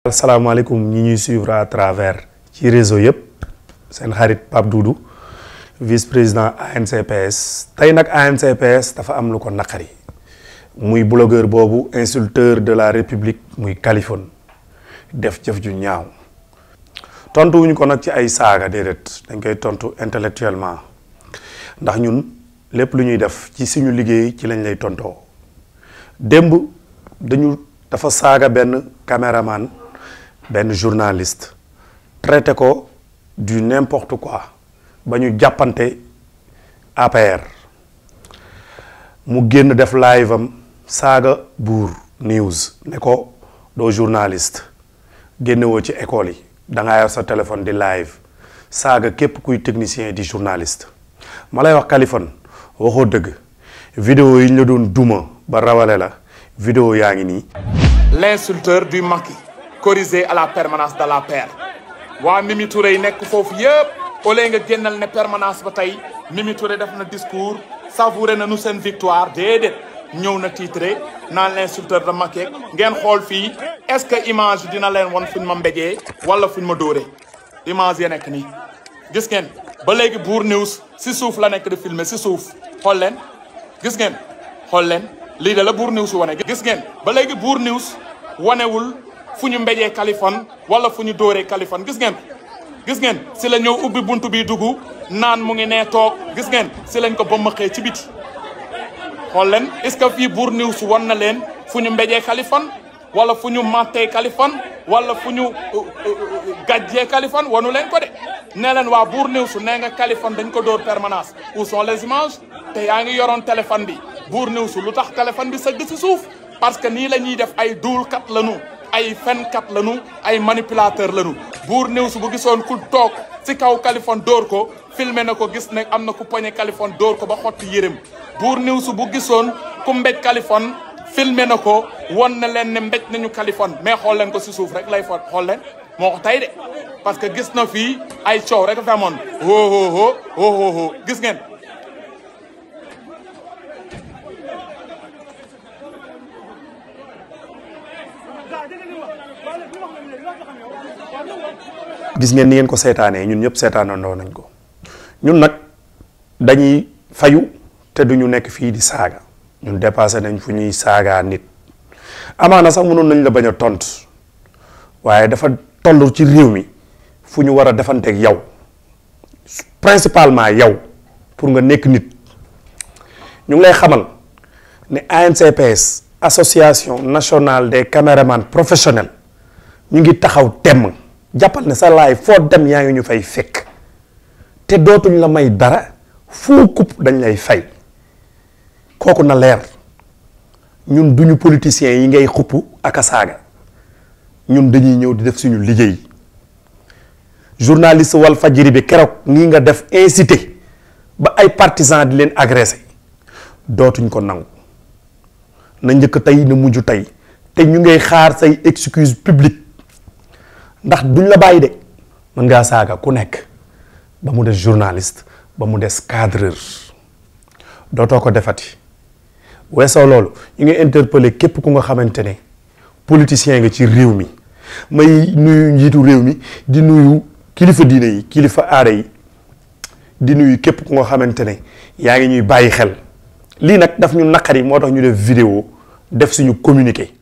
asalaamaaleykum ñi ñuy suivre à travers ci réseau yëpp seen xarit Pape Doudou vice président ANCPS tey nag ANCPS dafa am lu ko naqari muy blogueur boobu insulteur de la république muy Kaliphone def jëf ju ñaaw tontu wuñu ko nag ci ay saaga déedéet dañ koy tontu intellectuellement ndax ñun lépp lu ñuy def ci suñu liggéey ci lañ lay tontoo démb dañu dafa saaga benn caméraman benn journaliste traité ko du n'importe quoi ba ñu jàppante APR mu génn def live am saaga buur news ne ko doo journaliste génnewoo ci école yi da ngaa yor sa téléphone di live saaga képp kuy technicien di journaliste ma lay wax Kaliphone waxoo dëgg vidéo yi ñu la doon duma ba rawale la vidéo yaa ngi nii l'insulteur du Macky corrigé à la permanence de la paire waa Mimi Touré yi nekk foofu yëpp au lieu nga génnal ne permanence ba tey Mimi Touré def na discours savouré na nu seen victoire déedéet ñëw na titré naan l'insulteur de Macky ngeen xool fii est-ce que image dina leen won fuñ ma mbéjee wala fuñ ma dóoree image ya nekk nii gis ngeen ba léegi Bour News si suuf la nekk di filmer si suuf xool leen gis ngeen xool leen lii de la Bour News wane gis ngeen ba léegi Bour News wanewul fu ñu mbéjee Kaliphone wala fu ñu dóoree Kaliphone gis ngeen gis ngeen si la ñëw ubbi buntu bi dugg naan mu ngi nee toog gis ngeen si lañ ko bëmmaxee ci biti xool leen est-ce que fii Bour News wan na leen fu ñu mbéjee Kaliphone wala fu ñu mattee Kaliphone wala fu ñu gàjjee Kaliphone wanu leen ko de nee leen waa Bour News nee nga Kaliphone dañ ko dóor permanence où sont les images te yaa ngi yoroon téléphone bi Bour News lu tax téléphone bi sëgg si suuf parce que nii la ñuy def ay duulkat lañu ay fenkat lañu ay manipulateur lañu Bour News bu gisoon ku toog ci kaw Kaliphone dóor ko filmé na ko gis ne am na ku poñe Kaliphone dóor ko ba xotti yërëm Bour News bu gisoon ku mbéj Kaliphone filmé na ko won na leen ne mbéj nañu Kaliphone mais xool leen ko si suuf rek lay fa xool leen moo ko tey de parce que gis na fii ay coow rek a fi amoon hoo hoo hoo hoo gis ngeen gis ngeen ni ngeen ko seetaanee ñun ñëpp seetaanandoo nañ ko ñun nag dañuy fayu te duñu nekk fii di saaga ñun dépassé nañ fu ñuy saagaa nit amaana sax mënoon nañ la bañ a tontu waaye dafa toll ci réew mi fu ñu war a defanteeg yow principalement yow pour nga nekk nit ñu ngi lay xamal ne ANCPS association nationale des caméramans professionnels ñu ngi taxaw temm jàppal ne sa laay foo dem yaa ngi ñu fay fekk te dootuñ la may dara foo kupp dañ lay fay kooku na leer ñun duñu politiciens yi ngay xupp ak a saaga ñun dañuy ñëw di def suñu liggéey journaliste wal fajiri bi keroog nii nga def incité ba ay partisans di leen agressé dootuñ ko nangu na njëkk tey na mujj tey te ñu ngay xaar say excuse publique ndax duñ la bàyyi de mën ngaa saaga ku nekk ba mu des journaliste ba mu des cadreur dootoo ko defati weesoo loolu ñu ngi interpeller képp ku nga xamante ne politicien nga ci réew mi may nuyu njiitu réew mi di nuyu kilifa diine yi kilifa aada yi di nuyu képp ku nga xamante ne yaa ngi ñuy bàyyi xel lii nag daf ñu naqari moo tax ñu def vidéo def suñu communiqué